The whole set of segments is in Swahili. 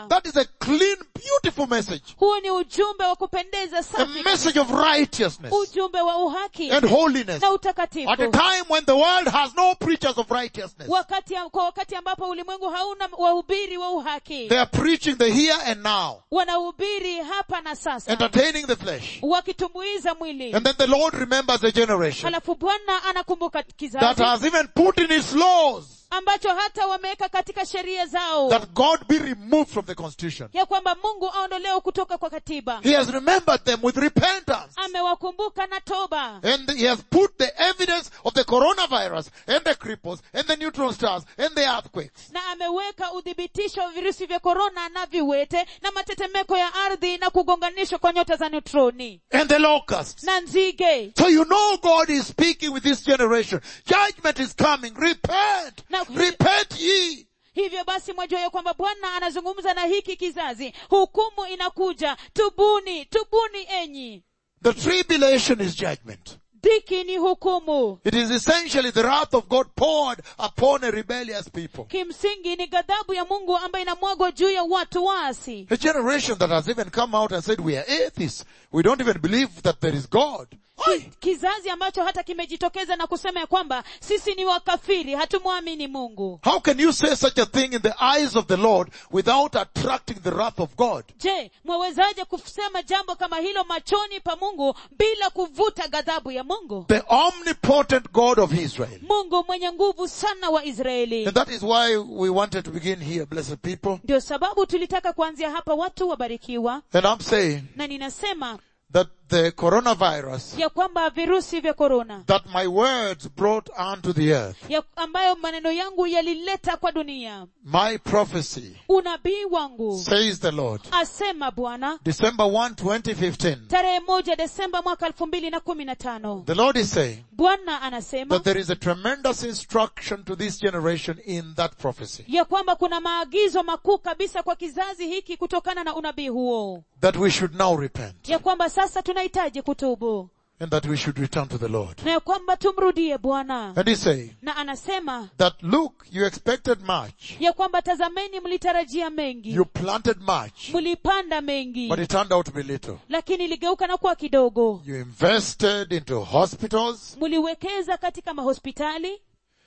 furaha That is a clean, beautiful message. huo ni ujumbe wa kupendeza A safi message of righteousness ujumbe wa uhaki and holiness. na At a utakatifu time when the world has no preachers of righteousness. wakati kwa wakati ambapo ulimwengu hauna wahubiri wa uhaki They are preaching the here and now, wanahubiri hapa na sasa entertaining the flesh. wakitumbuiza mwili And then the Lord remembers a generation halafu bwana anakumbuka that kizazi has even put in its laws ambacho hata wameweka katika sheria zao that God be removed from the constitution. ya kwamba mungu aondolewe kutoka kwa katiba He has remembered them with repentance. amewakumbuka na toba And he has put the evidence of the coronavirus and the cripples and the neutron stars and the earthquakes. na ameweka udhibitisho wa virusi vya korona na viwete na matetemeko ya ardhi na kugonganishwa kwa nyota za neutroni And the locusts. na nzige So you know God is speaking with this generation. Judgment is coming. Repent. Na- Repent ye. hivyo basi mwajua ya kwamba bwana anazungumza na hiki kizazi hukumu inakuja tubuni tubuni enyi The tribulation is judgment. dhiki ni hukumu It is essentially the wrath of God poured upon a rebellious people. kimsingi ni ghadhabu ya mungu ambayo inamwagwa juu ya watu waasi A generation that has even come out and said, we are atheists. We don't even believe that there is God. Ki- kizazi ambacho hata kimejitokeza na kusema ya kwamba sisi ni wakafiri hatumwamini mungu How can you say such a thing in the eyes of the Lord without attracting the wrath of God? je mwawezaje kusema jambo kama hilo machoni pa mungu bila kuvuta ghadhabu ya mungu The omnipotent God of Israel. mungu mwenye nguvu sana wa israeli And that is why we wanted to begin here, blessed people. ndio sababu tulitaka kuanzia hapa watu wabarikiwa And I'm saying na ninasema that the coronavirus ya kwamba virusi vya korona that my words brought onto the earth, ya ambayo maneno yangu yalileta kwa dunia my prophecy, unabii wangu says the Lord. asema bwana December 1, 2015. tarehe moja desemba mwaka elfu mbili na kumi na tano The Lord is saying bwana anasema that there is a tremendous instruction to this generation in that prophecy. ya kwamba kuna maagizo makuu kabisa kwa kizazi hiki kutokana na unabii huo That we should now repent ya kwamba sasa tunahitaji kutubu and that we should return to the Lord. na ya kwamba tumrudie bwana And he's saying na anasema that look, you expected much. ya kwamba tazameni mlitarajia mengi You planted much, mlipanda mengi but it turned out to be little. lakini iligeuka na kuwa kidogo You invested into hospitals, mliwekeza katika mahospitali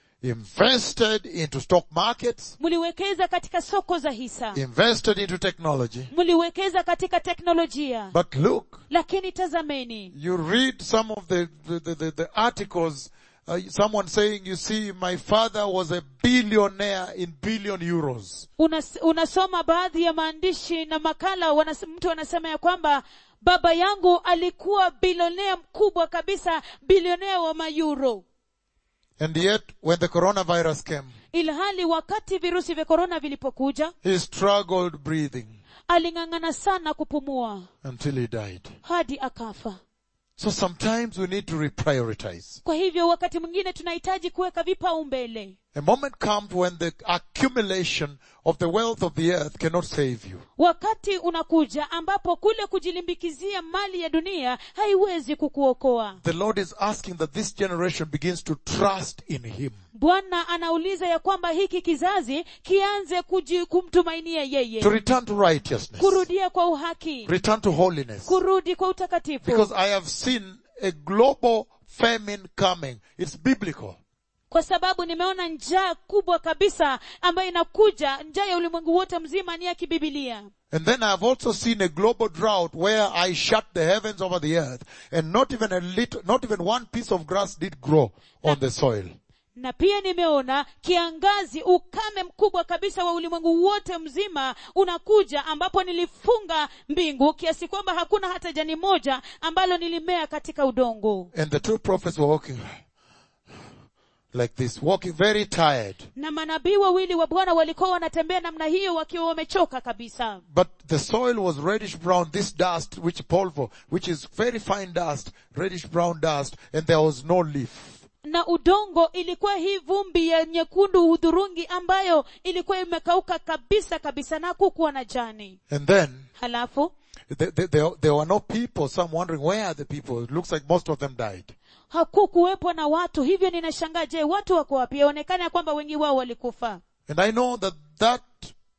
invested into stock markets, mliwekeza katika soko za hisa invested into technology. mliwekeza katika teknolojia But look, lakini tazameni you read some of the, the, the, the, the articles, uh, someone saying, you see, my father was a billionaire in billion euros. Unas, unasoma baadhi ya maandishi na makala wanas, mtu anasema ya kwamba baba yangu alikuwa bilionea mkubwa kabisa bilionea wa mayuro And yet, when the coronavirus came, ilhali wakati virusi vya korona vilipokuja he struggled breathing aling'ang'ana sana kupumua until he died. hadi akafa So sometimes we need to reprioritize. kwa hivyo wakati mwingine tunahitaji kuweka vipaumbele A moment comes when the accumulation of the wealth of the earth cannot save you. wakati unakuja ambapo kule kujilimbikizia mali ya dunia haiwezi kukuokoa The Lord is asking that this generation begins to trust in Him. bwana anauliza ya kwamba hiki kizazi kianze kuji, kumtumainia yeye To return to righteousness. kurudia kwa uhaki Return to holiness. kurudi kwa utakatifu Because I have seen a global famine coming. It's biblical. kwa sababu nimeona njaa kubwa kabisa ambayo inakuja njaa ya ulimwengu wote mzima ni ya kibibilia And then I have also seen a global drought where I shut the heavens over the earth and not even a little, not even one piece of grass did grow on the soil. na pia nimeona kiangazi ukame mkubwa kabisa wa ulimwengu wote mzima unakuja ambapo nilifunga mbingu kiasi kwamba hakuna hata jani moja ambalo nilimea katika udongo And the two prophets were walking like this, walking very tired. na manabii wawili wa bwana walikuwa wanatembea namna hiyo wakiwa wamechoka kabisa But the soil was reddish brown, this dust, which polvo, which is very fine dust, reddish brown dust, and there was no leaf. na udongo ilikuwa hii vumbi ya nyekundu hudhurungi ambayo ilikuwa imekauka kabisa kabisa na kukuwa na jani And then, halafu there, there, there, there were no people, some wondering, where are the people? It looks like most of them died. hakukuwepo na watu hivyo ninashangaa je watu wako wapi yaonekana ya kwamba wengi wao walikufa And I know that that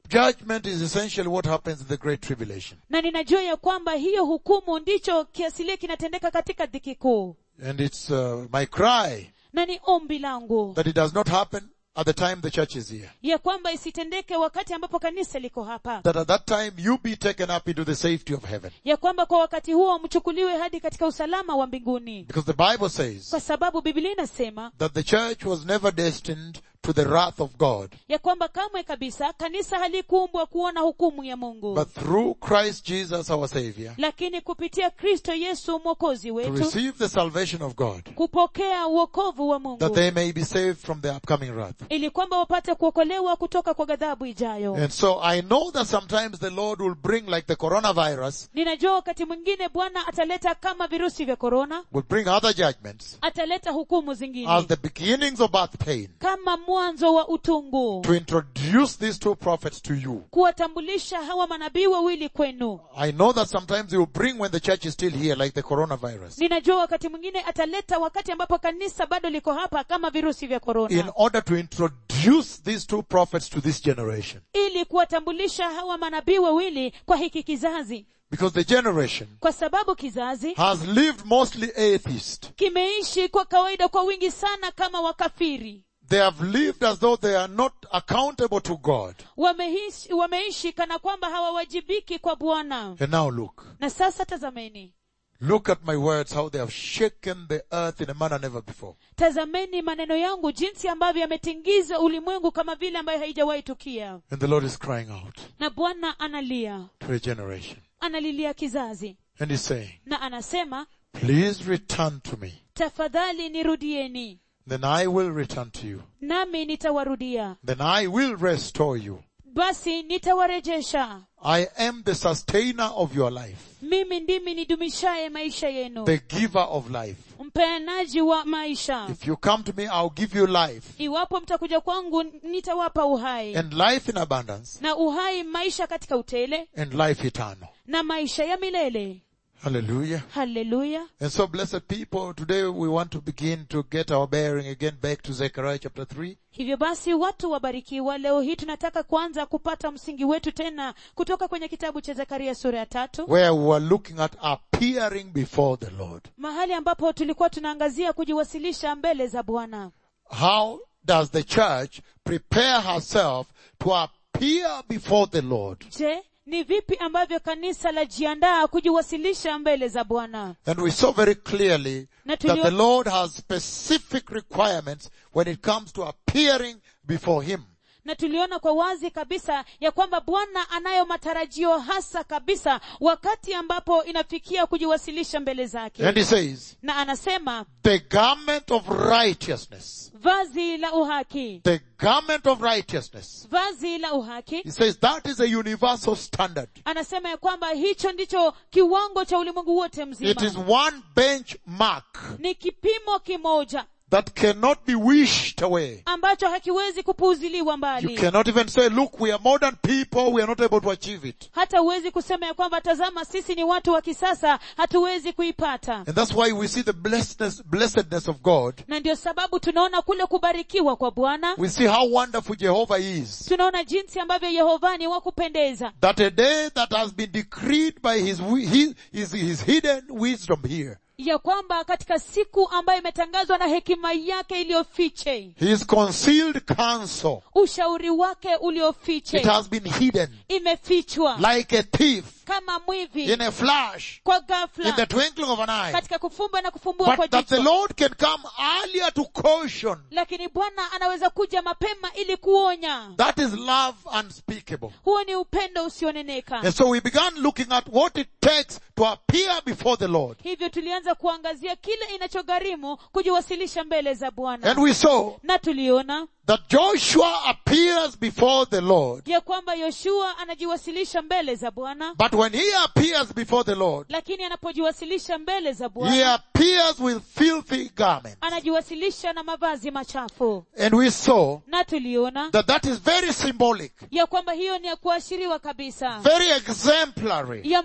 judgment is essentially what happens in the Great Tribulation. na ninajua ya kwamba hiyo hukumu ndicho kiasilia kinatendeka katika dhiki kuu And it's uh, my cry na ni ombi langu that it does not happen at the time the church is here. ya kwamba isitendeke wakati ambapo kanisa liko hapa That at that time you be taken up into the safety of heaven. ya kwamba kwa wakati huo mchukuliwe hadi katika usalama wa mbinguni Because the Bible says kwa sababu biblia inasema that the church was never destined to the wrath of God, ya kwamba kamwe kabisa kanisa halikuumbwa kuona hukumu ya mungu but through Christ Jesus our Savior, lakini kupitia kristo yesu mwokozi to wetu receive the salvation of God, kupokea uokovu wa that mungu they may be saved from the upcoming wrath. ili kwamba wapate kuokolewa kutoka kwa ghadhabu ijayo And so I know that sometimes the Lord will bring like the coronavirus, ninajua wakati mwingine bwana ataleta kama virusi vya korona will bring other judgments ataleta hukumu as zingine the beginnings of birth pain kama mwanzo wa utungu to introduce these two prophets to you. kuwatambulisha hawa manabii wawili kwenu I know that sometimes he will bring when the church is still here, like the coronavirus, ninajua wakati mwingine ataleta wakati ambapo kanisa bado liko hapa kama virusi vya in korona order to introduce these two prophets to this generation. ili kuwatambulisha hawa manabii wawili kwa hiki kizazi Because the generation kwa sababu kizazi has lived mostly atheist. kimeishi kwa kawaida kwa wingi sana kama wakafiri They have lived as though they are not accountable to God. wameishi, wameishi kana kwamba hawawajibiki kwa bwana And now look. na sasa tazameni Look at my words, how they have shaken the earth in a manner never before. tazameni maneno yangu jinsi ambavyo yametingiza ulimwengu kama vile ambayo haijawahi tukia And the Lord is crying out na bwana analia to a generation. analilia kizazi And he's saying, na anasema please return to me. tafadhali nirudieni Then I will return to you. nami nitawarudia Then I will restore you. basi nitawarejesha I am the sustainer of your life, mimi ndimi nidumishaye maisha yenu the giver of life. mpeanaji wa maisha If you come to me, I'll give you life iwapo mtakuja kwangu nitawapa uhai and life in abundance na uhai maisha katika utele and life eternal. na maisha ya milele Hallelujah. haleluya And so blessed people, today we want to begin to get our bearing again back to Zechariah chapter 3. hivyo basi watu wabarikiwa leo hii tunataka kwanza kupata msingi wetu tena kutoka kwenye kitabu cha zekaria sura ya tatu where we were looking at appearing before the Lord. mahali ambapo tulikuwa tunaangazia kujiwasilisha mbele za bwana How does the church prepare herself to appear before the Lord? je ni vipi ambavyo kanisa lajiandaa kujiwasilisha mbele za bwana And we saw very clearly Na that tulio- the Lord has specific requirements when it comes to appearing before Him. na tuliona kwa wazi kabisa ya kwamba bwana anayo matarajio hasa kabisa wakati ambapo inafikia kujiwasilisha mbele zake And He says, na anasema the garment of righteousness, vazi la uhaki the garment of righteousness. vazi la uhaki He says that is a universal standard. anasema ya kwamba hicho ndicho kiwango cha ulimwengu wote It mzima is one benchmark ni kipimo kimoja that cannot be wished away. ambacho hakiwezi kupuuziliwa You mbali cannot even say, look, we are modern people, we are not able to achieve it. hata huwezi kusema ya kwamba tazama sisi ni watu wa kisasa hatuwezi kuipata And that's why we see the blessedness, blessedness of God. na ndio sababu tunaona kule kubarikiwa kwa bwana We see how wonderful Jehovah is. tunaona jinsi ambavyo yehova ni wa kupendeza That a day that has been decreed by his, wi- his, his, his hidden wisdom here. ya kwamba katika siku ambayo imetangazwa na hekima yake iliyofiche His concealed counsel. ushauri wake It uliofiche has been hidden imefichwa like a thief kama mwivi in a flash kwa in the ghafla twinkling of an eye. katika kufumba na kufumbua kwa But that the jicho Lord can come earlier to caution. lakini bwana anaweza kuja mapema ili kuonya That is love unspeakable. huo ni upendo usioneneka And so we began looking at what it takes to appear before the Lord. hivyo tulianza kuangazia kile inachogharimu kujiwasilisha mbele za And bwana we saw na tuliona that Joshua appears before the Lord. ya kwamba yoshua anajiwasilisha mbele za bwana But when he appears before the Lord, lakini anapojiwasilisha mbele za he bwana appears with filthy garments. anajiwasilisha na mavazi machafu And we saw na tuliona that that is very symbolic, ya kwamba hiyo ni ya kuashiriwa kabisa very exemplary ya m-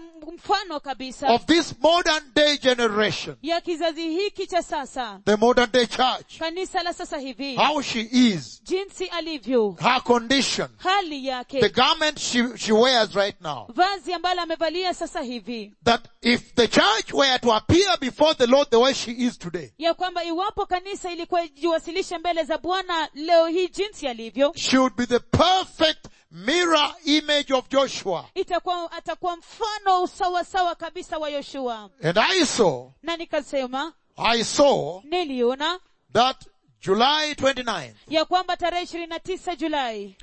mfano kabisa of this modern day generation, ya kizazi hiki cha sasa the modern day church, kanisa la sasa hivi how she is, jinsi alivyo her condition, hali the yake garment she, she wears right now. vazi ambalo amevalia sasa hivi That if the church were to appear before the Lord the way she is today, ya kwamba iwapo kanisa ilikuwa ijiwasilishe mbele za bwana leo hii jinsi alivyo she would be the perfect mirror image of Joshua. itakuwa atakuwa mfano sawasawa kabisa wa yoshua And I saw, na nikasema I saw niliona that July 29, ya kwamba tarehe ishirini na tisa julai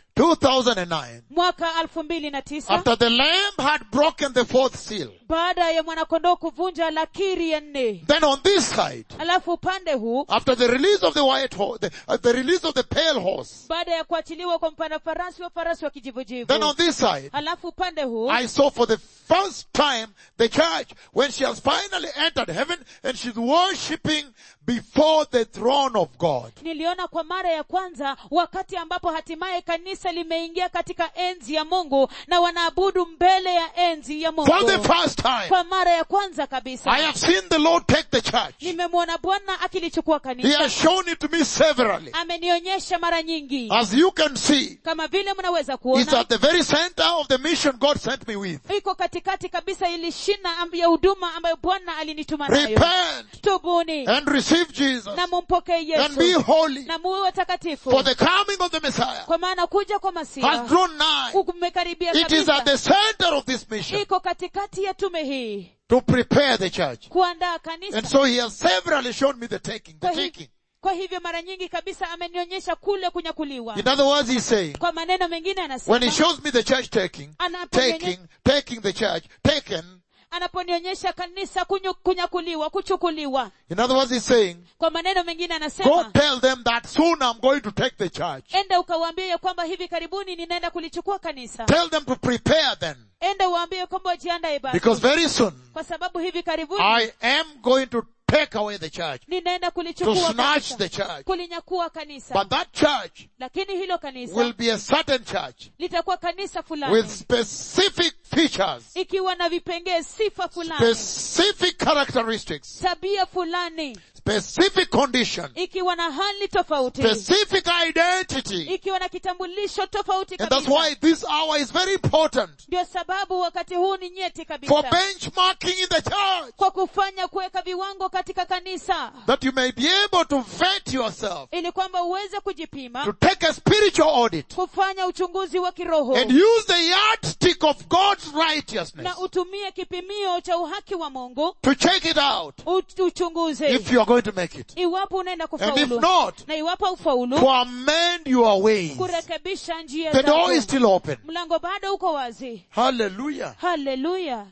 2009, mwaka elfu mbili na tisa after the lamb had broken the fourth seal, baada ya mwanakondoo kuvunja lakiri ya nne then on this side, alafu upande huu after the release of the white horse, the, uh, the release of the pale horse, baada ya kuachiliwa kwa mpanda farasi wa farasi wa kijivujivu then on this side, alafu upande huu I saw for the first time the church when she has finally entered heaven and she's worshipping before the throne of God. niliona kwa mara ya kwanza wakati ambapo hatimaye kanisa limeingia katika enzi ya mungu na wanaabudu mbele ya enzi ya mungu For the first time, kwa mara ya kwanza kabisa I have seen the Lord take the church. nimemwona bwana akilichukua He kanisa has shown it to me severally. amenionyesha mara nyingi As you can see, kama vile mnaweza it's kuona at the very center of the mission God sent me with. iko katikati kabisa ili shina amb- ya huduma ambayo bwana alinituma nayo Repent tubuni and receive Jesus na mumpokee and be yesu holy na muwe watakatifu for the coming of the Messiah kwa maana kuja kwa has masiha drawn nigh. kumekaribia It is at kabisa the center of this mission iko katikati ya tume hii to prepare the church. kuandaa And kanisa so he has severally shown me the taking, the kwa, hi, taking. kwa hivyo mara nyingi kabisa amenionyesha kule kunyakuliwa In other words, he's saying, kwa maneno mengine when he anasema shows me the church taking, Anaponyenye- taking, taking the church, taken, anaponionyesha kanisa kunyu, kunyakuliwa kuchukuliwa in other words, he's saying, kwa maneno mengine go anasema tell them that soon I'm going to take the church. enda ukawaambie ya kwamba hivi karibuni ninaenda kulichukua kanisa Tell them to prepare then. enda uwaambie kwamba wajiandae basi Because very soon, kwa sababu hivi karibuni I am going to take away the church, ninaenda to kulichukua snatch kanisa the church. kulinyakua kanisa But that church lakini hilo kanisa will be a certain church litakuwa kanisa fulani with specific features, ikiwa na vipengee sifa fulani specific characteristics, tabia fulani specific condition, ikiwa na hali tofauti specific identity. ikiwa na kitambulisho tofauti And that's kabisa why this hour is very important ndio sababu wakati huu ni nyeti for kabisa benchmarking in the church. kwa kufanya kuweka viwango katika kanisa That you may be able to vet yourself, ili kwamba uweze to kujipima take a spiritual audit, kufanya uchunguzi wa kiroho and use the yardstick of God's righteousness na utumie kipimio cha uhaki wa mungu to check it out ut- uchunguze if you are going to make it. iwapo unaenda And if kufaulu not, na iwapo ufaulu to amend your ways. kurekebisha njia The door zako is still open. mlango bado uko wazi Hallelujah. haleluya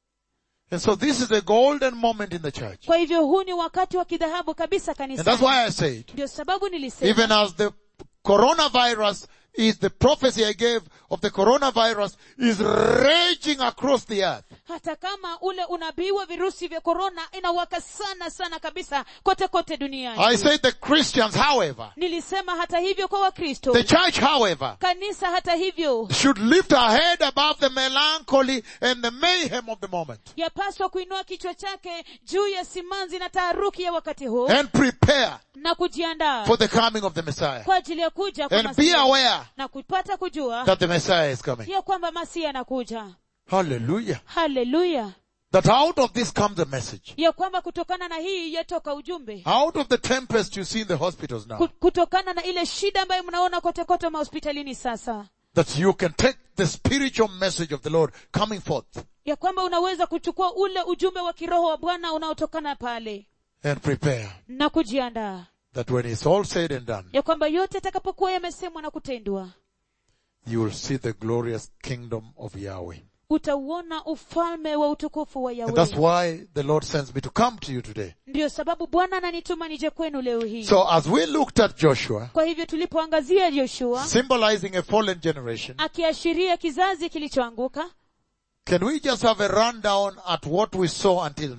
And so this is a golden moment in the church. kwa hivyo huu ni wakati wa kidhahabu kabisa And that's kanisa why I said, ndio sababu nilisema even as the coronavirus is the prophecy I gave of the coronavirus is raging across the earth. hata kama ule unabii wa virusi vya korona inawaka sana sana kabisa kote kote duniani I said the Christians, however, nilisema hata hivyo kwa wakristo the church, however, kanisa hata hivyo should lift her head above the melancholy and the mayhem of the moment yapaswa kuinua kichwa chake juu ya simanzi na taharuki ya wakati huu and prepare na kujiandaa for the coming of the Messiah kwa ajili ya kuja kwa and be Masihi. aware na kupata kujua that the Messiah is coming. ya kwamba masihi anakuja Hallelujah. haleluya That out of this comes a message. ya kwamba kutokana na hii yatoka ujumbe Out of the tempest you see in the hospitals now. Ku- kutokana na ile shida ambayo mnaona kote kote mahospitalini sasa That you can take the spiritual message of the Lord coming forth ya kwamba unaweza kuchukua ule ujumbe wa kiroho wa bwana unaotokana pale and prepare na kujiandaa that when it's all said and done, ya kwamba yote atakapokuwa yamesemwa na kutendwa you will see the glorious kingdom of Yahweh. utauona ufalme wa utukufu wa And that's yawe why the Lord sends me to come to you today. ndiyo sababu bwana ananituma nije kwenu leo hii So as we looked at Joshua, kwa hivyo tulipoangazia joshua symbolizing a fallen generation, akiashiria kizazi kilichoanguka can we just have a rundown at what we saw until now?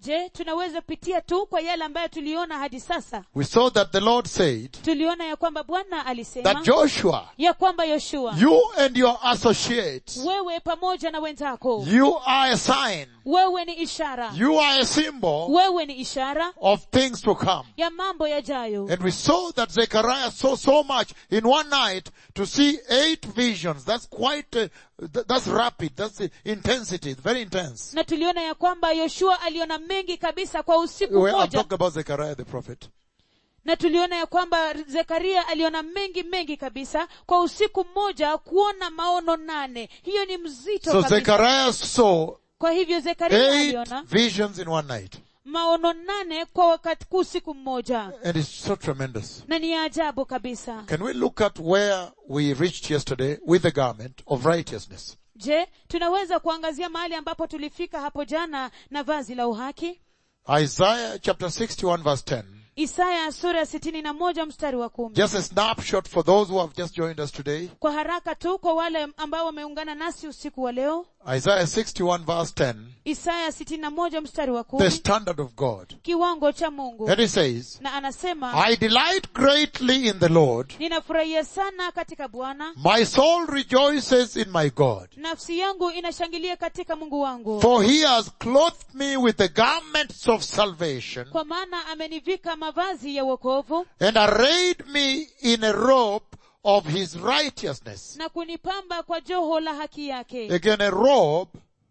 je tunaweza pitia tu kwa yale ambayo tuliona hadi sasa We saw that the Lord said tuliona ya kwamba bwana alisema that Joshua, ya kwamba yoshua you and your associates, wewe pamoja na wenzako you are a sign, wewe ni ishara you are a symbol wewe ni ishara of things to come. ya mambo yajayo And we saw that Zechariah saw so much in one night to see eight visions. That's quite, uh, th- that's rapid. That's the intensity. It's very intense. na tuliona ya kwamba yoshua aliona mengi kabisa kwa usiku Well, I'm mmoja talking about Zechariah the prophet. na tuliona ya kwamba zekaria aliona mengi mengi kabisa kwa usiku mmoja kuona maono nane hiyo ni mzito So kabisa Zechariah saw kwa hivyo zekaria eight aliona visions in one night. maono nane kwa wakati kwa usiku mmoja And it's so tremendous. na ni ya ajabu kabisa Can we look at where we reached yesterday with the garment of righteousness? je tunaweza kuangazia mahali ambapo tulifika hapo jana na vazi la uhaki Isaiah chapter 61 verse 10. isaya sura ya sitini na moja mstari wa kumi Just a snapshot for those who have just joined us today. kwa haraka tu kwa wale ambao wameungana nasi usiku wa leo Isaiah 61 verse 10. isaya sitini na moja mstari wa The kumi standard of God. kiwango cha mungu And he says, na anasema I delight greatly in the Lord. ninafurahia sana katika bwana My soul rejoices in my God. nafsi yangu inashangilia katika mungu wangu For he has clothed me with the garments of salvation kwa maana amenivika mavazi ya wokovu and arrayed me in a robe of his righteousness. na kunipamba kwa joho la haki yake Again, a robe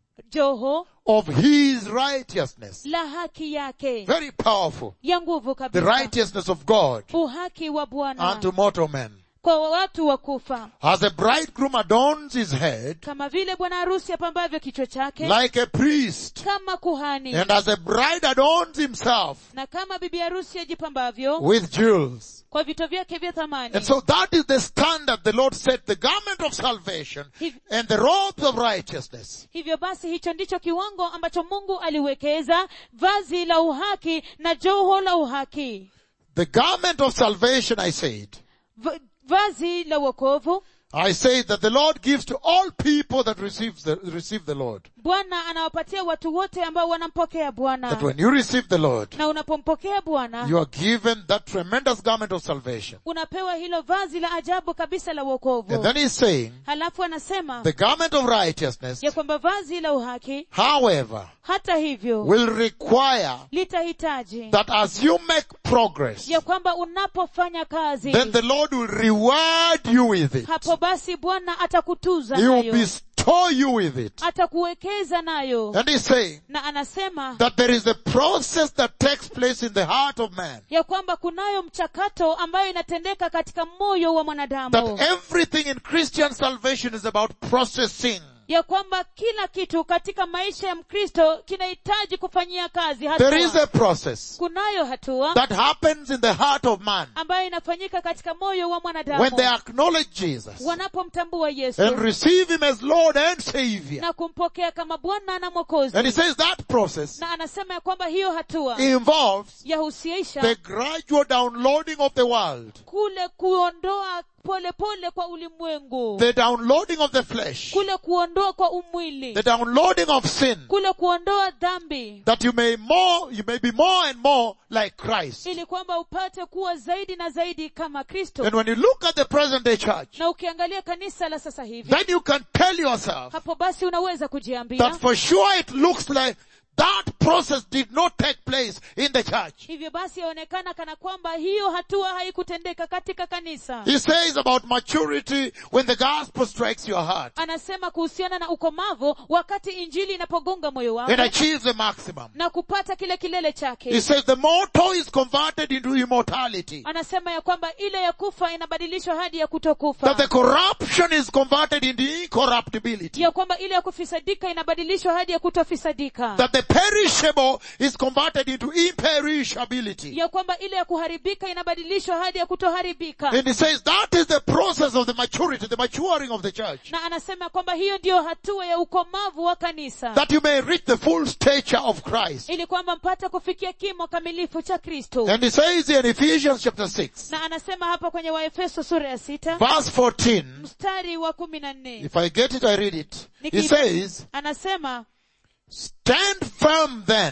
joho of his righteousness. la haki yake Very powerful. ya nguvu The kabisa righteousness of God uhaki wa bwana unto mortal men. kwa watu wa kufa As a bridegroom adorns his head kama vile bwana harusi apambavyo kichwa chake like a priest, kama kuhani and as a bride adorns himself na kama bibi harusi ajipambavyo with jewels. kwa vito vyake vya thamani And so that is the standard the Lord set, the garment of salvation Hiv- and the robes of righteousness. hivyo basi hicho ndicho kiwango ambacho mungu aliwekeza vazi la uhaki na joho la uhaki The garment of salvation, I said, Va- vazi la wokovu I say that the Lord gives to all people that receive the, receive the Lord. bwana anawapatia watu wote ambao wanampokea That bwana when you receive the Lord, na unapompokea bwana you are given that tremendous garment of salvation. unapewa hilo vazi la ajabu kabisa la wokovu And then he's saying, halafu anasema the garment of righteousness, ya kwamba vazi la uhaki however, hata hivyo will require litahitaji that as you make progress, ya kwamba unapofanya kazi then the Lord will reward you with it. hapo basi bwana atakutuza He will nayo bestow you with it. atakuwekeza nayo And he's saying na anasema that there is a process that takes place in the heart of man. ya kwamba kunayo mchakato ambayo inatendeka katika moyo wa mwanadamu That everything in Christian salvation is about processing. ya kwamba kila kitu katika maisha ya mkristo kinahitaji kufanyia kazi There is hatua a process kunayo hatua that happens in the heart of man ambayo inafanyika katika moyo wa when mwanadamu they acknowledge Jesus wanapomtambua yesu and receive him as Lord and Savior. na kumpokea kama bwana na mwokozi And he says that process na anasema ya kwamba hiyo hatua involves yahusisha the gradual downloading of the world, kule kuondoa pole pole kwa ulimwengu the downloading of the flesh, kule kuondoa kwa umwili the downloading of sin, kule kuondoa dhambi that you may more, you may be more and more like Christ. ili kwamba upate kuwa zaidi na zaidi kama kristo And when you look at the present day church, na ukiangalia kanisa la sasa hivi then you can tell yourself hapo basi unaweza kujiambia that for sure it looks like that process did not take place in the church. hivyo basi yaonekana kana kwamba hiyo hatua haikutendeka katika kanisa He says about maturity when the gospel strikes your heart anasema kuhusiana na ukomavu wakati injili inapogonga moyo wako and achieves the maximum. na kupata kile kilele He chake says the mortal is converted into immortality. anasema ya kwamba ile ya kufa inabadilishwa hadi ya That kutokufa the corruption is converted into incorruptibility. ya kwamba ile ya kufisadika inabadilishwa hadi ya kutofisadika That the perishable is converted into imperishability. ya kwamba ile ya kuharibika inabadilishwa hadi ya kutoharibika And he says that is the process of the maturity, the maturing of the church. na anasema kwamba hiyo ndiyo hatua ya ukomavu wa kanisa That you may reach the full stature of Christ. ili kwamba mpate kufikia kimo kamilifu cha kristo And he says in Ephesians chapter 6, na anasema hapa kwenye waefeso sura ya sita verse 14, mstari wa kumi na nne if I get it, I read it. He Niki- says, anasema stand firm then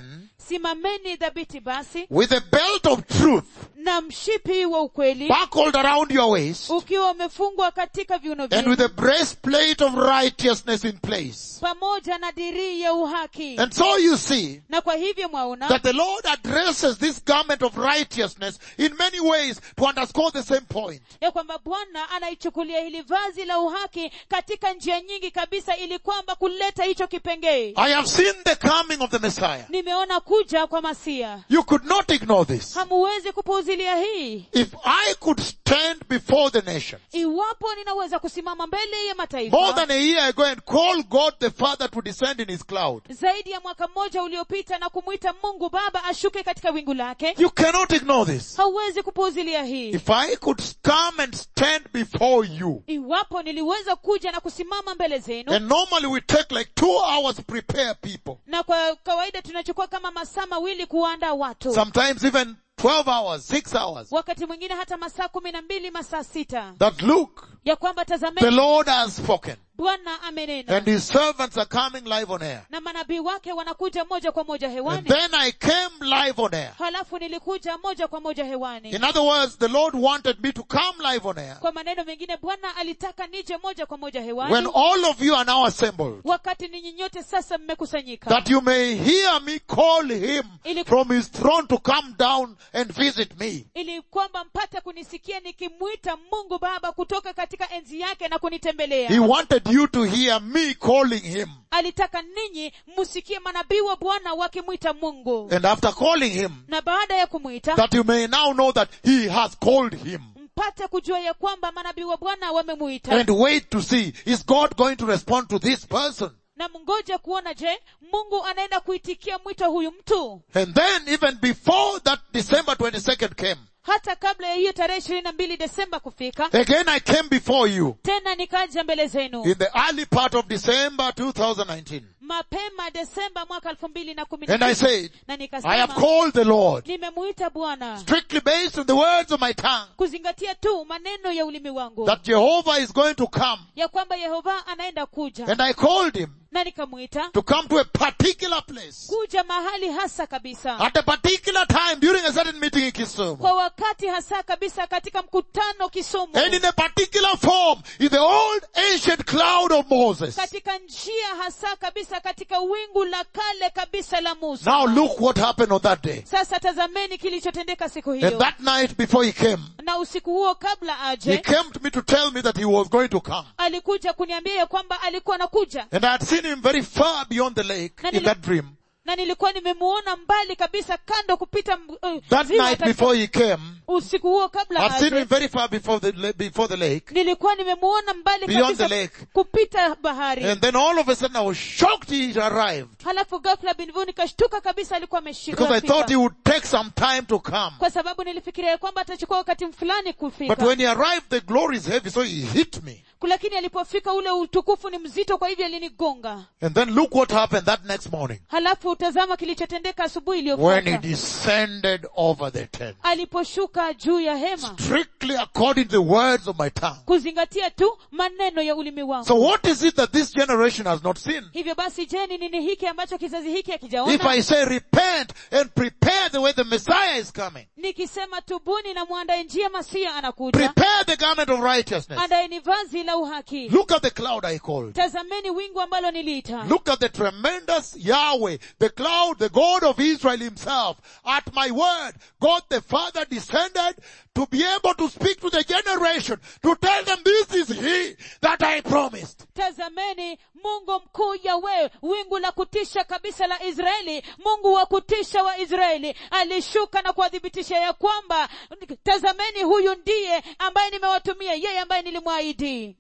simameni dhabiti basi with a belt of truth na mshipi wa ukweli buckled around your waist ukiwa umefungwa katika viuno and vyenu with a breastplate of righteousness in place. pamoja na dirii ya uhaki And so you see na kwa hivyo mwaona that the Lord addresses this garment of righteousness in many ways to underscore the same point. ya kwamba bwana anaichukulia hili vazi la uhaki katika njia nyingi kabisa ili kwamba kuleta hicho kipengee I have seen the coming of the Messiah. nimeona kuja kwa masia You could not ignore this. hamuwezi kupuuzilia hii If I could stand before the nations iwapo ninaweza kusimama mbele ya more mataifa than a year ago and call God the Father to descend in his cloud, zaidi ya mwaka mmoja uliopita na kumwita mungu baba ashuke katika wingu lake you cannot ignore this. hauwezi kupuuzilia hii If I could come and stand before you, iwapo niliweza kuja na kusimama mbele zenu and normally we take like two hours to prepare people, na kwa kawaida tunachukua kama masaa mawili kuwaandaa watu sometimes even 12 hours, 6 hours, wakati mwingine hata masaa kumi na mbili masaa sita that look, ya kwamba the tazameni Lord has spoken, bwana amenena and his servants are coming live on air. na manabii wake wanakuja moja kwa moja And hewani then I came live on air. halafu nilikuja moja kwa moja hewani In other words, the Lord wanted me to come live on air kwa maneno mengine bwana alitaka nije moja kwa moja when hewani all of you are now assembled. wakati ninyi nyote sasa mmekusanyika that you may hear me call him Ili- from his throne to come down and visit me. ili kwamba mpate kunisikia nikimwita mungu baba kutoka katika enzi yake na kunitembelea He wanted you to hear me calling him. alitaka ninyi msikie manabii wa bwana wakimwita mungu And after calling him, na baada ya kumwita that you may now know that he has called him. mpate kujua ya kwamba manabii wa bwana wamemuita And wait to see, is God going to respond to this person? na mngoje kuona je mungu anaenda kuitikia mwito huyu mtu And then even before that December 22nd came, hata kabla ya hiyo tarehe ishirini na mbili desemba kufika again I came before you tena nikaja mbele zenu in the early part of December 2019. mapema desemba mwaka elfu mbili na kumi na And I tisa. said, na I have nikasema called the Lord nimemuita bwana strictly based on the words of my tongue kuzingatia tu maneno ya ulimi wangu that Jehovah is going to come. ya kwamba yehova anaenda kuja And I called him na nikamwita to come to a particular place kuja mahali hasa kabisa at a particular time during a certain meeting in Kisumu. kwa wakati hasa kabisa katika mkutano kisumu And in a particular form in the old ancient cloud of Moses. katika njia hasa kabisa katika wingu la kale kabisa la musa Now look what happened on that day. sasa tazameni kilichotendeka siku And hiyo that night before he came, na usiku huo kabla he aje came to me to tell me that he was going to come. alikuja kuniambia ya kwamba alikuwa anakuja And I had seen him very far beyond the lake Na in nili- that dream. na nilikuwa nimemuona mbali kabisa kando kupita m- uh, That ziwa night katika- before he came, usiku huo kabla I'd seen aje him very far before the, la- before the lake. nilikuwa nimemuona mbali Beyond kabisa the lake. kupita bahari And then all of a sudden I was shocked he had arrived. halafu ghafla binvu nikashtuka kabisa alikuwa ameshika Because I thought he fika. would take some time to come. kwa sababu nilifikiria ya kwamba atachukua wakati fulani But kufika when he arrived, the glory is heavy, so he hit me. lakini alipofika ule utukufu ni mzito kwa hivyo alinigonga And then look what happened that next morning. halafu tazama kilichotendeka asubuhi When he iliyofuata descended over the tent. aliposhuka juu ya hema Strictly according to the words of my tongue. kuzingatia tu maneno ya ulimi wangu So what is it that this generation has not seen? hivyo basi je ni nini hiki ambacho kizazi hiki If hakijaona I say repent and prepare the way the Messiah is coming. nikisema tubuni na mwandae njia masia anakuja Prepare the garment of righteousness. andaeni vazi la uhaki Look at the cloud I called. tazameni wingu ambalo niliita Look at the tremendous Yahweh, the cloud, the God of Israel himself. At my word, God the Father descended to be able to speak to the generation, to tell them this is He that I promised. tazameni mungu mkuu yawe wingu la kutisha kabisa la israeli mungu wa kutisha wa israeli alishuka na kuwathibitisha ya kwamba tazameni huyu ndiye ambaye nimewatumia yeye ambaye nilimwahidi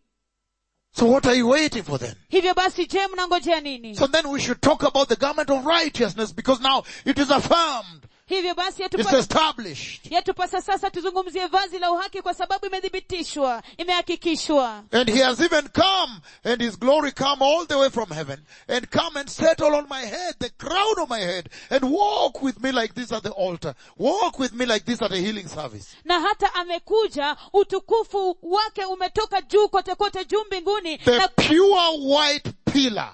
So what are you waiting for then? hivyo basi je mnangojea nini So then we should talk about the garment of righteousness because now it is affirmed. hivyo basi It's yatupasa, established. yatupasa sasa tuzungumzie vazi la uhaki kwa sababu imethibitishwa imehakikishwa And he has even come and his glory come all the way from heaven and come and settle on my head, the crown of my head and walk with me like this at the altar. Walk with me like this at a healing service. na hata amekuja utukufu wake umetoka juu kote kote juu mbinguni The na, pure white pillar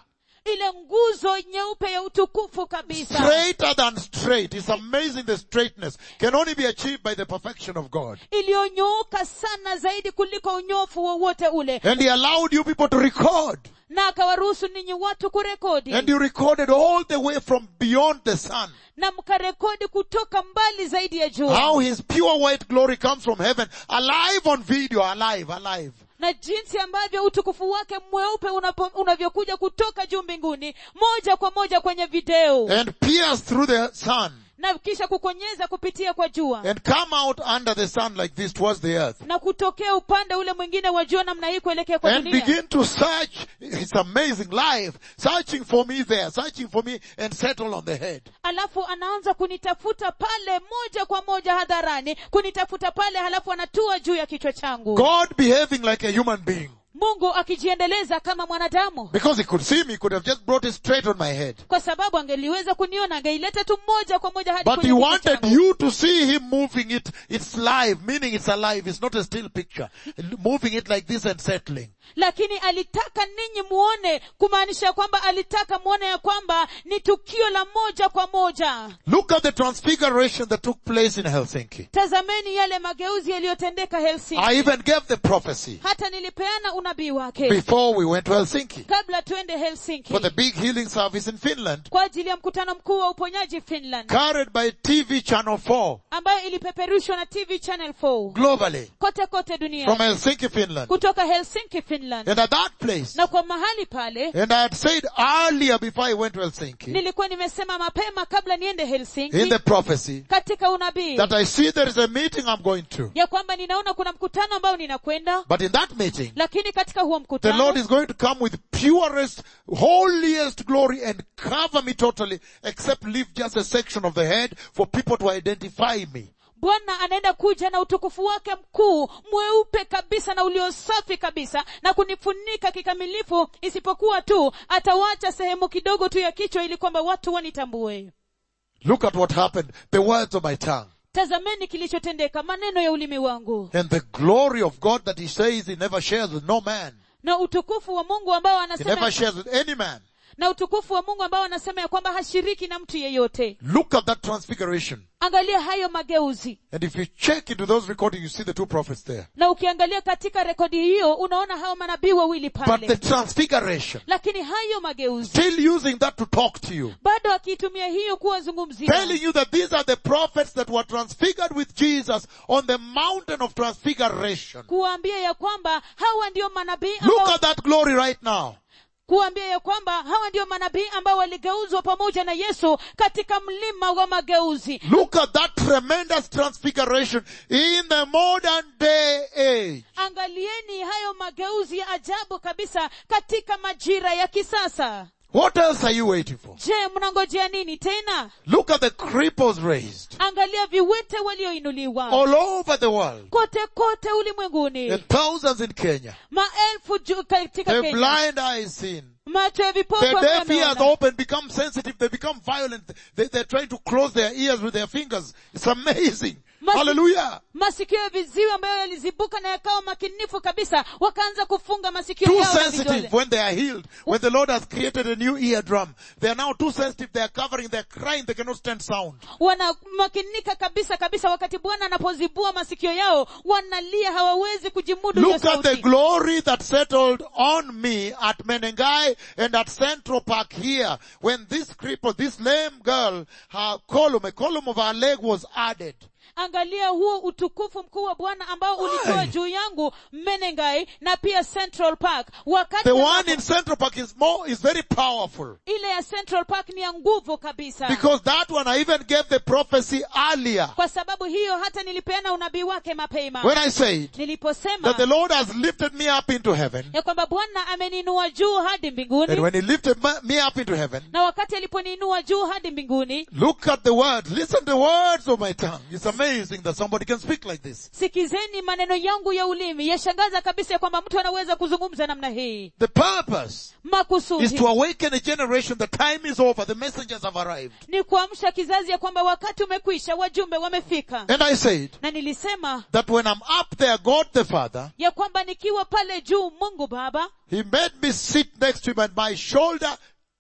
ile nguzo nyeupe ya utukufu kabisa Straighter than straight. It's amazing the straightness can only be achieved by the perfection of God. iliyonyooka sana zaidi kuliko unyofu wowote ule And He allowed you people to record. na akawaruhusu ninyi watu kurekodi And you recorded all the way from beyond the sun. na mkarekodi kutoka mbali zaidi ya jua How His pure white glory comes from heaven, alive on video, alive, alive. na jinsi ambavyo utukufu wake mweupe unapo- unavyokuja kutoka juu mbinguni moja kwa moja kwenye video And pierce through the sun. na kisha kukonyeza kupitia kwa jua And come out under the sun like this towards the earth. na kutokea upande ule mwingine wa jua namna hii kuelekea kwa and dunia begin to search. It's amazing life. Searching for me there, searching for me and settle on the head. alafu anaanza kunitafuta pale moja kwa moja hadharani kunitafuta pale halafu anatua juu ya kichwa changu God behaving like a human being. mungu akijiendeleza kama mwanadamu Because he could see me, he could have just brought it straight on my head. kwa sababu angeliweza kuniona angeileta tu moja kwa moja hadi But he kwenye kichwa wanted changu. you to see him moving it. It's live, meaning it's alive. It's not a still picture. Moving it like this and settling. lakini alitaka ninyi muone kumaanisha kwamba alitaka muone ya kwamba ni tukio la moja kwa moja Look at the transfiguration that took place in Helsinki. tazameni yale mageuzi yaliyotendeka helsinki I even gave the prophecy hata nilipeana unabii wake before we went to Helsinki kabla tuende helsinki for the big healing service in Finland, kwa ajili ya mkutano mkuu wa uponyaji finland carried by TV Channel 4 ambayo ilipeperushwa na tv channel 4 globally kote kote from dunia Helsinki, Finland. kutoka helsinki finland And at that place, na kwa mahali pale and I had said earlier before I went to Helsinki, nilikuwa nimesema mapema kabla niende in helsinki the prophecy, katika unabii that I see there is a meeting I'm going to. ya kwamba ninaona kuna mkutano ambao ninakwenda But in that meeting, lakini katika huo the mkutano Lord is going to come with purest, holiest glory and cover me totally, except leave just a section of the head for people to identify me. bwana anaenda kuja na utukufu wake mkuu mweupe kabisa na uliosafi kabisa na kunifunika kikamilifu isipokuwa tu atawacha sehemu kidogo tu ya kichwa ili kwamba watu wanitambue Look at what happened. The words of my tongue. tazameni kilichotendeka maneno ya ulimi wangu And the glory of God that he says he never shares with no man. na utukufu wa mungu ambao He never anasema shares with any man. na utukufu wa mungu ambao anasema ya kwamba hashiriki na mtu yeyote Look at that transfiguration. angalia hayo mageuzi And if you check into those recordings, you see the two prophets there. na ukiangalia katika rekodi hiyo unaona hao manabii wawili But pale the transfiguration, lakini hayo mageuzi still using that to talk to you. bado akiitumia hiyo kuwazungumzia Telling you that these are the prophets that were transfigured with Jesus on the mountain of transfiguration. kuwaambia ya kwamba hawa ndio manabii Look ambao, at that glory right now. kuwaambia ya kwamba hawa ndio manabii ambao waligeuzwa pamoja na yesu katika mlima wa mageuzi Look at that tremendous transfiguration in the modern day age. angalieni hayo mageuzi ya ajabu kabisa katika majira ya kisasa What else are you waiting for? je mnangojea nini tena Look at the cripples raised angalia viwete walioinuliwa all over the world. kote kote ulimwenguni And thousands in Kenya. maelfu juu katika The kenya blind eyes seen. macho ya vipofu The deaf ears wameona. open, become sensitive, they become violent. They, they're trying to close their ears with their fingers. It's amazing. Masi- Hallelujah. masikio ya viziwi ambayo yalizibuka na yakawa makinifu kabisa wakaanza kufunga masikio Too yao na sensitive vidole when they are healed. When the Lord has created a new eardrum. They are now too sensitive. They are covering, they're crying, they cannot stand sound. wanamakinika kabisa kabisa wakati bwana anapozibua masikio yao wanalia hawawezi kujimudu hiyo Look at the sauti glory that settled on me at Menengai and at Central Park here when this cripple, this lame girl, her column, a column of her leg was added. angalia huo utukufu mkuu wa bwana ambao ulikuwa Aye. juu yangu menengai na pia central park wakati The ambapo- one in Central Park is more, is very powerful. ile ya central park ni ya nguvu kabisa Because that one I even gave the prophecy earlier. kwa sababu hiyo hata nilipeana unabii wake mapema When I said niliposema that the Lord has lifted me up into heaven. ya kwamba bwana ameninua juu hadi And mbinguni when he lifted ma- me up into heaven, na wakati aliponiinua juu hadi mbinguni look at the words. Listen to the words of my tongue. It's amazing that somebody can speak like this. sikizeni maneno yangu ya ulimi yashangaza kabisa ya kwamba mtu anaweza kuzungumza namna hii The purpose is makusudi to awaken a generation. The time is over. The messengers have arrived. ni kuamsha kizazi ya kwamba wakati umekwisha wajumbe wamefika And I said na nilisema that when I'm up there, God the Father, ya kwamba nikiwa pale juu mungu baba He made me sit next to Him and my shoulder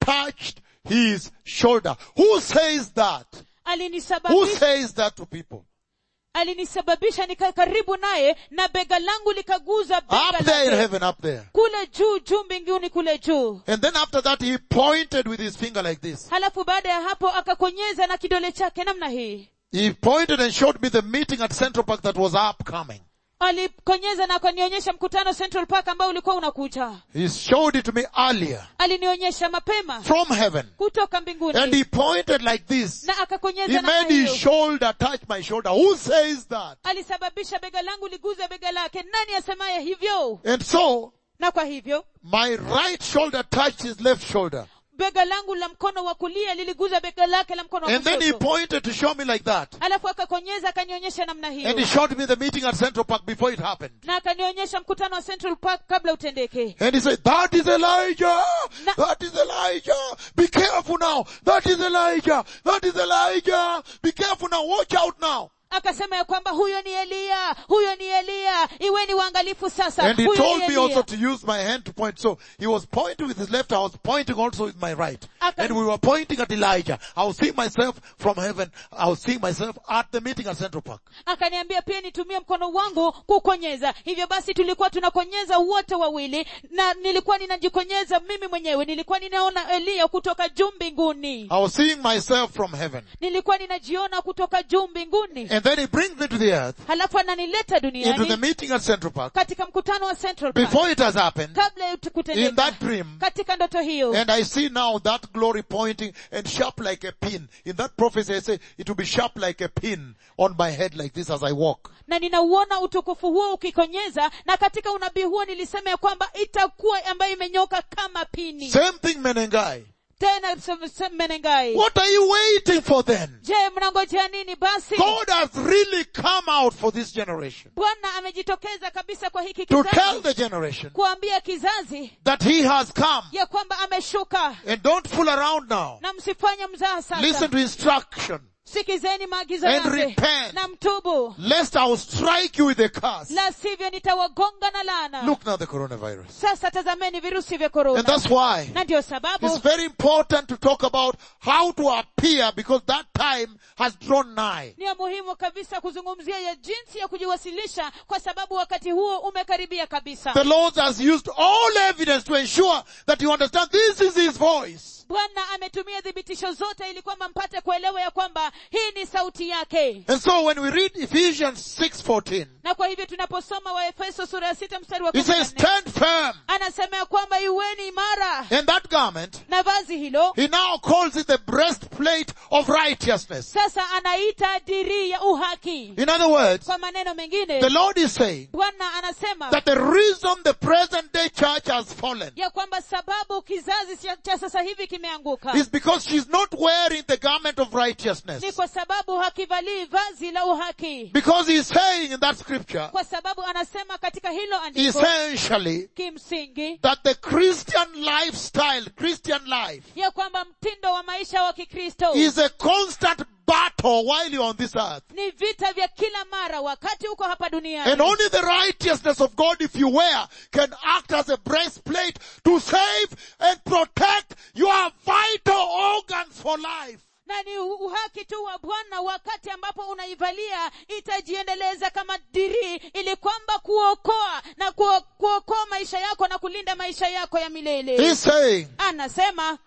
touched his shoulder. Who says that? Who alinisababisha says that to people? alinisababisha nikae karibu naye na bega langu likaguza Up bega there in lake heaven, up there. kule juu juu mbinguni kule juu And then after that, he pointed with his finger like this. halafu baada ya hapo akakonyeza na kidole chake namna hii He pointed and showed me the meeting at Central Park that was upcoming. alikonyeza na akanionyesha mkutano central park ambao ulikuwa unakuja He showed it to me earlier alinionyesha mapema from heaven. kutoka And mbinguni he pointed like this. na He akakonyeza namna made his hiyo shoulder touch my shoulder. Who says that? alisababisha bega langu liguze bega lake nani asemaye hivyo And so, na kwa hivyo my right shoulder touched his left shoulder. bega langu la mkono wa kulia liliguza bega lake la mkono wa And then he kushoto pointed to show me like that. alafu akakonyeza akanionyesha namna And hiyo he showed me the meeting at Central Park before it happened. na akanionyesha mkutano wa central park kabla utendeke And he said, that is Elijah! Na- That is Elijah! Be careful now! That is Elijah! That is Elijah! Be careful now! Watch out now! akasema ya kwamba huyo ni eliya huyo ni eliya iweni waangalifu sasa And he huyo told ni me also eliya to use my hand to point. So he was pointing with his left, I was pointing also with my right. Aka- And we were pointing at Elijah. I was seeing myself from heaven. I was seeing myself at the meeting at Central Park. akaniambia pia nitumie mkono wangu kukonyeza hivyo basi tulikuwa tunakonyeza wote wawili na nilikuwa ninajikonyeza mimi mwenyewe nilikuwa ninaona eliya kutoka juu mbinguni I was seeing myself from heaven. nilikuwa ninajiona kutoka juu mbinguni And then he brings me to the earth, halafu ananileta into the duniani meeting at Central Park, katika mkutano wa central Park. before it has happened, kabla ya in kutendeka that dream, katika ndoto hiyo And I see now that glory pointing and sharp like a pin. In that prophecy I say it will be sharp like a pin on my head like this as I walk. na ninauona utukufu huo ukikonyeza na katika unabii huo nilisema ya kwamba itakuwa ambayo imenyoka kama pini Same thing Menengai. tena se- se- menengai What are you waiting for then? je mnangojea nini basi God has really come out for this generation bwana amejitokeza kabisa kwa hiki to tell kizazi the generation kuambia kizazi that He has come. ya kwamba ameshuka And don't fool around now. na msifanye mzaha Listen sasa to instruction. sikizeni maagizo And yake repent. na mtubu Lest I will strike you with a curse. la sivyo nitawagonga na laana Look now the coronavirus. sasa tazameni virusi vya And korona that's why na ndio sababu It's very important to talk about how to appear because that time has drawn nigh. ni ya muhimu kabisa kuzungumzia ya jinsi ya kujiwasilisha kwa sababu wakati huo umekaribia kabisa The Lord has used all evidence to ensure that you understand this is His voice. bwana ametumia thibitisho zote ili kwamba mpate kuelewa ya kwamba hii ni sauti yake And so when we read Ephesians 6:14, na kwa hivyo tunaposoma waefeso sura ya sita mstari wa it kumi na says, nne stand firm. anasema ya kwamba iweni imara And that garment, na vazi hilo He now calls it the breastplate of righteousness. sasa anaita dirii ya uhaki In other words, kwa maneno mengine the Lord is saying bwana anasema that the reason the present day church has fallen ya kwamba sababu kizazi cha- cha sasa hivi kimeanguka is because she's not wearing the garment of righteousness. ni kwa sababu hakivalii vazi la uhaki Because He's saying in that scripture, kwa sababu anasema katika hilo andiko essentially, kimsingi that the Christian lifestyle, Christian life, ya kwamba mtindo wa maisha wa kikristo is a constant battle while you're on this earth. ni vita vya kila mara wakati uko hapa duniani And only the righteousness of God, if you wear, can act as a breastplate to save and protect your vital organs for life. na ni u- uhaki tu wa bwana wakati ambapo unaivalia itajiendeleza kama dirii ili kwamba kuokoa na kuo- kuokoa maisha yako na kulinda maisha yako ya milele He's saying anasema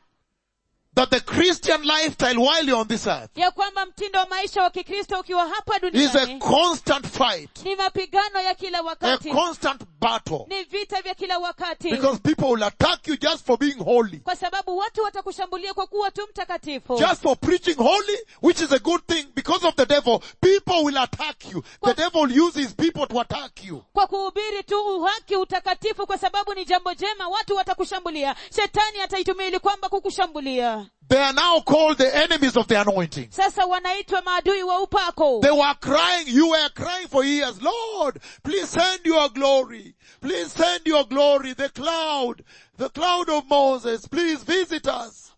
that the Christian lifestyle while you're on this earth ya kwamba mtindo wa maisha wa kikristo ukiwa hapa is a duniani constant fight, ni mapigano ya kila a wakati constant battle. ni vita vya kila wakati Because people will attack you just for being holy. kwa sababu watu watakushambulia kwa kuwa tu mtakatifu Just for preaching holy, which is a good thing, because of the devil, people will attack you. The devil uses people to attack you. kwa kuhubiri tu uhaki utakatifu kwa sababu ni jambo jema watu watakushambulia shetani ataitumia ili kwamba kukushambulia They are now called the enemies of the anointing. sasa wanaitwa maadui wa upako They were crying, you were crying for years, Lord, please send your glory. Please send your glory, the cloud, the cloud of Moses, please visit us.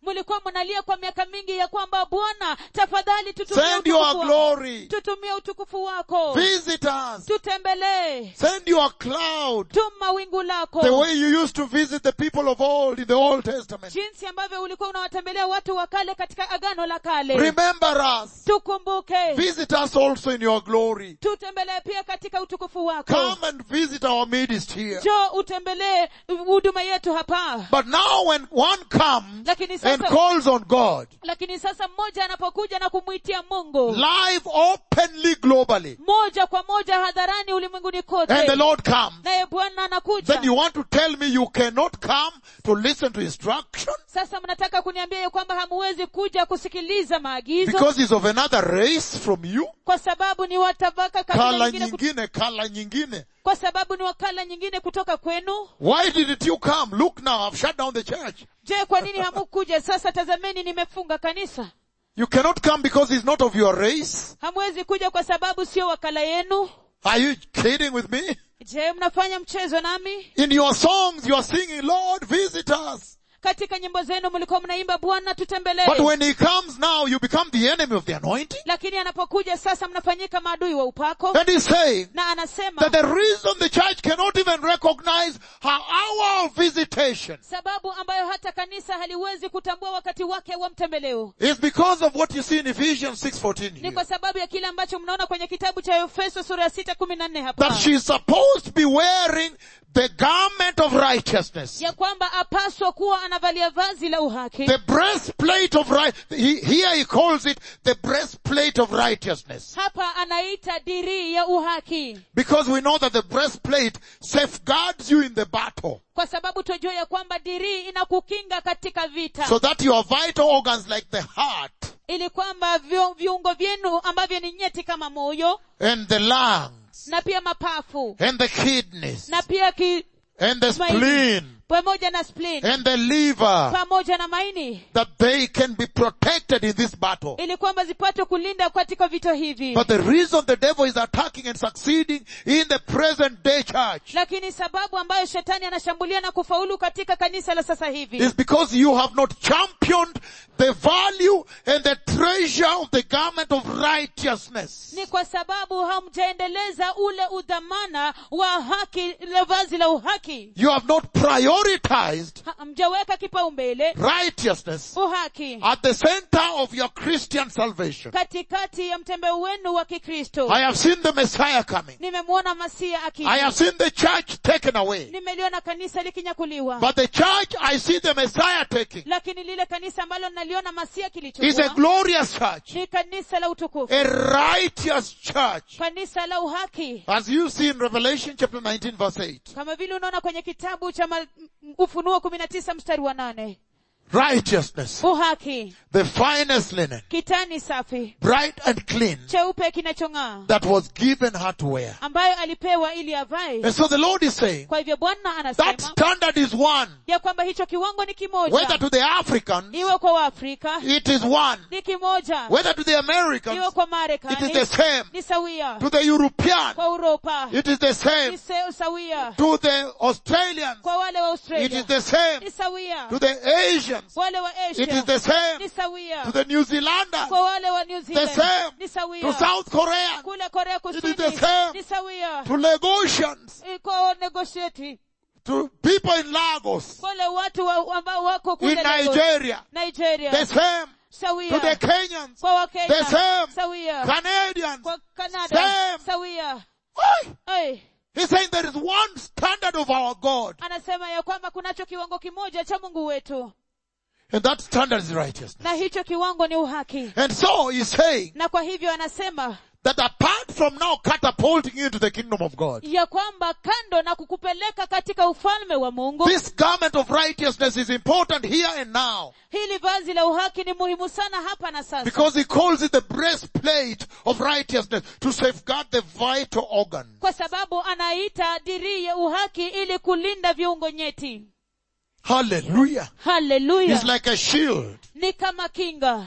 mlikuwa mnalia kwa miaka mingi ya kwamba bwana tafadhali tutumie Send your utukufu wako. glory. tutumie utukufu wako Visit us. tutembelee Send your cloud. tuma wingu lako The way you used to visit the people of old in the Old Testament. jinsi ambavyo ulikuwa unawatembelea watu wa kale katika agano la kale Remember us. tukumbuke Visit us also in your glory. tutembelee pia katika utukufu wako Come and visit our midst here. jo utembelee huduma yetu hapa But now when one comes lakini and sasa calls on God, lakini sasa mmoja anapokuja na kumwitia mungu live openly globally, moja kwa moja hadharani ulimwenguni and kote the Lord comes, naye bwana anakuja then you want to tell me you cannot come to listen to instruction sasa mnataka kuniambia ya kwamba hamuwezi kuja kusikiliza maagizo because he's of another race from you? kwa sababu ni watabaka kabila Kala nyingine kut- nyingine, kala nyingine. kwa sababu ni wakala nyingine kutoka kwenu Why didn't you come? Look now, I've shut down the church. je kwa nini hamukuja sasa tazameni nimefunga kanisa You cannot come because he's not of your race. hamwezi kuja kwa sababu sio wakala yenu Are you kidding with me? je mnafanya mchezo nami In your songs, you are singing, Lord, visit us. katika nyimbo zenu mlikuwa mnaimba bwana tutembelee But when he comes now, you become the enemy of the anointing. lakini anapokuja sasa mnafanyika maadui wa upako And he's saying na anasema that the reason the church cannot even recognize her hour of visitation sababu ambayo hata kanisa haliwezi kutambua wakati wake wa mtembeleo is because of what you see in Ephesians 6.14 ni here. kwa sababu ya kile ambacho mnaona kwenye kitabu cha efeso sura ya sita kumi na nne hapa That she's supposed to be wearing the garment of righteousness. ya kwamba apaswa kuwa anavalia vazi la uhaki The breastplate of right, he, here he calls it the breastplate of righteousness. hapa anaita dirii ya uhaki Because we know that the breastplate safeguards you in the battle. kwa sababu tunajua ya kwamba dirii inakukinga katika vita So that your vital organs like the heart ili kwamba vyo- viungo vyenu ambavyo ni nyeti kama moyo and the lungs na pia mapafu and the kidneys na pia ki, and the maini spleen pamoja na spleen and the liver pamoja na maini that they can be protected in this battle. ili kwamba zipate kulinda katika vita hivi But the reason the devil is attacking and succeeding in the present day church lakini sababu ambayo shetani anashambulia na kufaulu katika kanisa la sasa hivi is because you have not championed the value and the treasure of the garment of righteousness. ni kwa sababu hamjaendeleza ule udhamana wa haki la vazi la uhaki You have not prioritized Ha- hamjaweka kipaumbele righteousness uhaki at the center of your Christian salvation. katikati ya mtembeo wenu wa kikristo I have seen the Messiah coming. nimemwona masia I akija have seen the church taken away. nimeliona kanisa likinyakuliwa But the church I see the Messiah taking lakini lile kanisa ambalo naliona masia is a kilichukua glorious church, ni kanisa la utukufu a righteous church. kanisa la uhaki As you see in Revelation chapter 19 verse 8. kama vile unaona kwenye kitabu cha ma- ufunuo kumi na tisa mstari wa nane Righteousness, uhaki the finest linen, kitani safi bright and clean, cheupe kinachong'aa that was given her to wear. ambayo alipewa ili avae And so the Lord is saying, kwa hivyo bwana that anasema standard is one. ya kwamba hicho kiwango ni Whether kimoja to the Africans, iwe kwa waafrika it is one. ni kimoja Whether to the Americans, iwe kwa it is marekani the same. ni sawia To the European, kwa uropa it is the same. ni se- sawia To the Australians, kwa wale wa it australia is the same. ni sawia To the Asians, wale wa it is asia the same. ni sawia To the New Zealanders, kwa wale wa new the zealand same. ni To sawia South Korea, kule korea is kusini the same. ni sawia to Lagosians, Eh, kwa negotiate to people in Lagos, wale watu wa, ambao wako in kule Lagos, Nigeria, nigeria the same. To sawia the Kenyans, kwa wakenya the same. sawia Canadians. kwa canada Same. sawia Why? Ai, He's saying there is one standard of our God, anasema ya kwamba kunacho kiwango kimoja cha mungu wetu and that standard is righteousness. na hicho kiwango ni uhaki And so he's saying na kwa hivyo anasema that apart from now catapulting you into the kingdom of God, ya kwamba kando na kukupeleka katika ufalme wa mungu this garment of righteousness is important here and now hili vazi la uhaki ni muhimu sana hapa na sasa because he calls it the breastplate of righteousness to safeguard the vital organ. kwa sababu anaita dirii ya uhaki ili kulinda viungo nyeti Hallelujah. haleluya It's like a shield ni kama kinga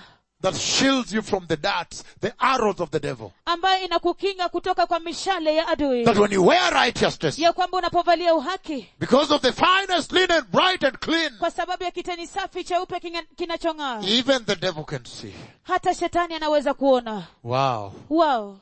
that shields you from the darts, the arrows of the devil. ambayo inakukinga kutoka kwa mishale ya adui That when you wear righteousness, ya kwamba unapovalia uhaki because of the finest linen, bright and clean, kwa sababu ya kitani safi cheupe kinga- kinachong'aa even the devil can see. hata shetani anaweza kuona Wow. wao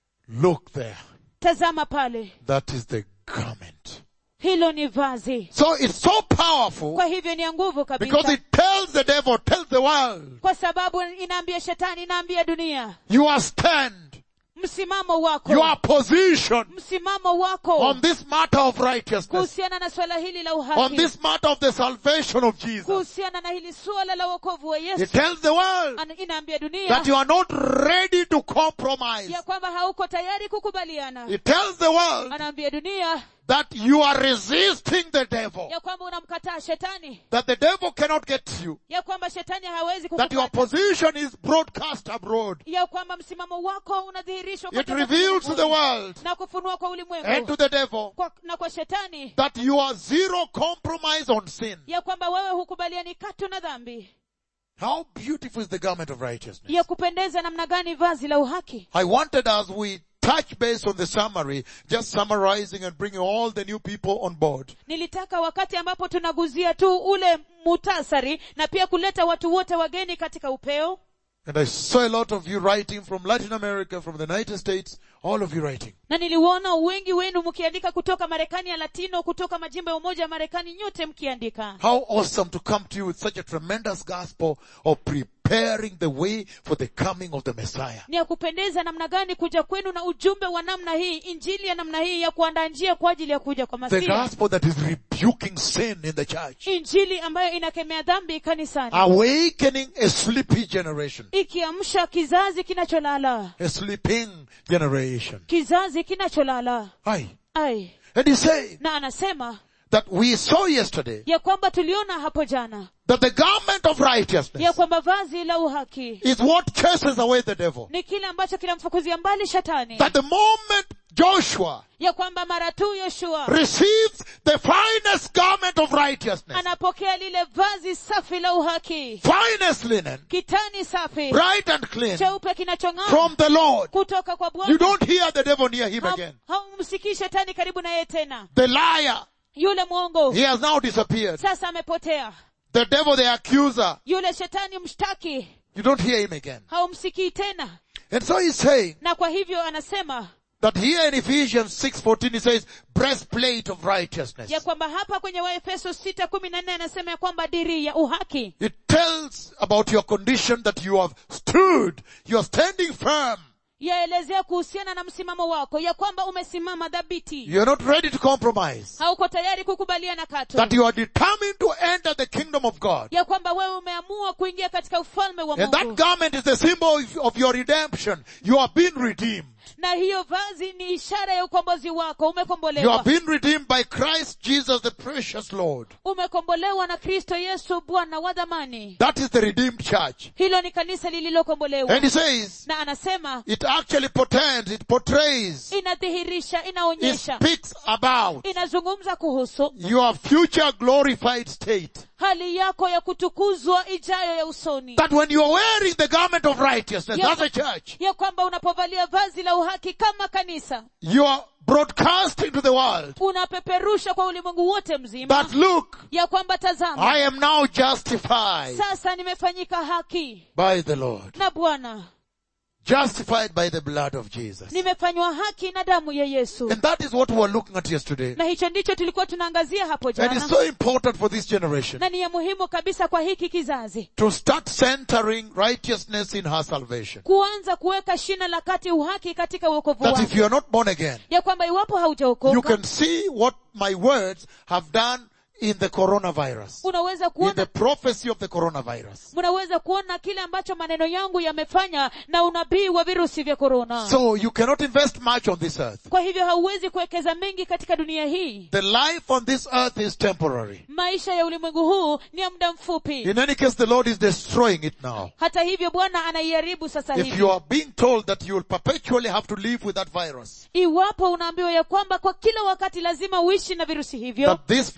Look there. tazama pale That is the garment. hilo ni vazi So it's so powerful kwa hivyo ni ya nguvu because kabisa it tells the devil, tells the world, kwa sababu inaambia shetani inaambia dunia your stand, msimamo wako your position msimamo wako on this matter of righteousness, kuhusiana na swala hili la on uhaki this matter of the salvation of Jesus. kuhusiana na hili suala la wokovu wa It yesu tells the world Ana- inaambia dunia that you are not ready to compromise. ya kwamba hauko tayari kukubaliana It tells the world anaambia dunia that you are resisting the devil. ya kwamba unamkataa shetani That the devil cannot get you. ya kwamba shetani hawezi That your kukupata position is broadcast abroad. ya kwamba msimamo wako unadhihirishwa It kote reveals to the ulimwenguni. world na kufunua kwa and ulimwengu to the devil kwa, na kwa shetani that you are zero compromise on sin. ya kwamba wewe hukubaliani katu na dhambi How beautiful is the garment of righteousness. ya kupendeza namna gani vazi la uhaki I wanted as we touch base on the summary, just summarizing and bringing all the new people on board. nilitaka wakati ambapo tunaguzia tu ule mutasari na pia kuleta watu wote wageni katika upeo And I saw a lot of you writing from Latin America, from the United States, all of you writing. na niliwaona wengi wenu mkiandika kutoka marekani ya latino kutoka majimbo ya umoja wa marekani nyote mkiandika How awesome to come to you with such a tremendous gospel of preparing the way for the coming of the Messiah. ni ya kupendeza namna gani kuja kwenu na ujumbe wa namna hii injili ya namna hii ya kuandaa njia kwa ajili ya kuja kwa The masihi gospel that is rebuking sin in the church. injili ambayo inakemea dhambi kanisani Awakening a sleepy generation. ikiamsha kizazi kinacholala A sleeping generation. kizazi kinacholala Aye. ai And he's saying na anasema that we saw yesterday ya kwamba tuliona hapo jana that the garment of ya righteousness kwamba vazi la uhaki is what chases away the devil. ni kile ambacho kinamfukuzia mbali shetani That the moment Joshua ya kwamba mara tu yoshua receives the finest garment of righteousness, anapokea lile vazi safi la uhaki finest linen, kitani safi bright and clean, cheupe kinachong'aa from the Lord, kutoka kwa you bwana don't hear the devil near him again. Ham- haumsikii shetani karibu na yeye tena The liar, yule mwongo he has now disappeared. sasa amepotea The devil, the accuser, yule shetani mshtaki you don't hear him again. haumsikii tena And so he's saying na kwa hivyo anasema that here in Ephesians 6.14 he says, breastplate of righteousness. ya kwamba hapa kwenye waefeso sita kumi na nne anasema ya kwamba diri ya uhaki It tells about your condition that you have stood, you are standing firm. yaelezea kuhusiana na msimamo wako ya kwamba umesimama dhabiti You are not ready to compromise. hauko tayari kukubaliana katu That you are determined to enter the kingdom of God. ya kwamba wewe umeamua kuingia katika ufalme wa And that mungu garment is the symbol of- of your redemption. You have been redeemed. na hiyo vazi ni ishara ya ukombozi wako You umekombolewa have been redeemed by Christ Jesus, the precious Lord. umekombolewa na kristo yesu bwana wa dhamani That is the redeemed church. hilo ni kanisa lililokombolewa And he says, na anasema it actually portends, it portrays, inadhihirisha it inaonyesha speaks about inazungumza kuhusu your future glorified state. hali yako ya kutukuzwa ijayo ya usoni That when you are wearing the garment of righteousness Yeah. as a church, ya kwamba unapovalia vazi la uhaki kama kanisa you are broadcasting to the world unapeperusha kwa ulimwengu wote mzima that look, ya kwamba tazama I am now justified sasa nimefanyika haki by the Lord. na bwana Justified by the blood of Jesus. nimefanywa haki na damu ya yesu And that is what we were looking at yesterday. na hicho ndicho tulikuwa tunaangazia hapo And it's jana so important for this generation na ni ya muhimu kabisa kwa hiki kizazi to start centering righteousness in her salvation. kuanza kuweka shina la kati uhaki katika uokovu That if wake you are not born again, ya kwamba iwapo you haujaokoka can see what my words have done in the coronavirus. unaweza In kuona the prophecy of the coronavirus. mnaweza kuona kile ambacho maneno yangu yamefanya na unabii wa virusi vya korona So you cannot invest much on this earth. kwa hivyo hauwezi kuwekeza mengi katika dunia hii The life on this earth is temporary. maisha ya ulimwengu huu ni ya muda mfupi In any case, the Lord is destroying it now. hata hivyo bwana anaiharibu sasa If hivi you are being told that you will perpetually have to live with that virus, iwapo unaambiwa ya kwamba kwa kila wakati lazima uishi na virusi hivyo that this virus is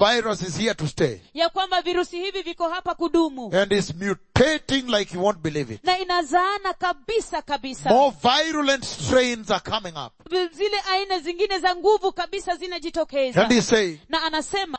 is here to stay. ya kwamba virusi hivi viko hapa kudumu And is mutating like you won't believe it. na inazaana kabisa kabisa More virulent strains are coming up. zile aina zingine za nguvu kabisa zinajitokeza And he's saying, na anasema